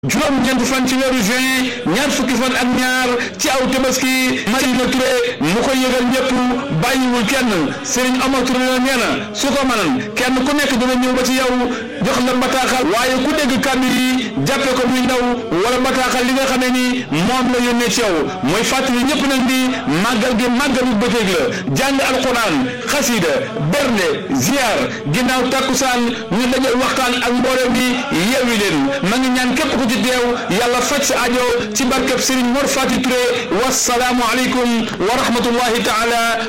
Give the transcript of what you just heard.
juróom-ñeent fan ci weeru juin ñaar fukki fan ak ñaar ci aw tabaski Madina Touré mu koy yëgal ñëpp bàyyiwul kenn Serigne Omar Touré la nee na su ko mënan kenn ku nekk dina ñëw ba ci yow jox la bataaxal waaye ku dégg kàddu yi jàppe ko muy ndaw wala bataaxal li nga xamee ni moom la yónnee ci yow mooy fàttali ñëpp nag di màggal gi màggalu bëccëg la jàng alquran xasida bernde ziar ginnaaw takkusaan ñu dajal waxtaan ak mbooloo bi yeewi leen ma ngi ñaan képp ku ci teew yàlla faj sa ajo ci barkeb Serigne Mor Fati Touré wasalaamu aleykum wa rahmatullahi taala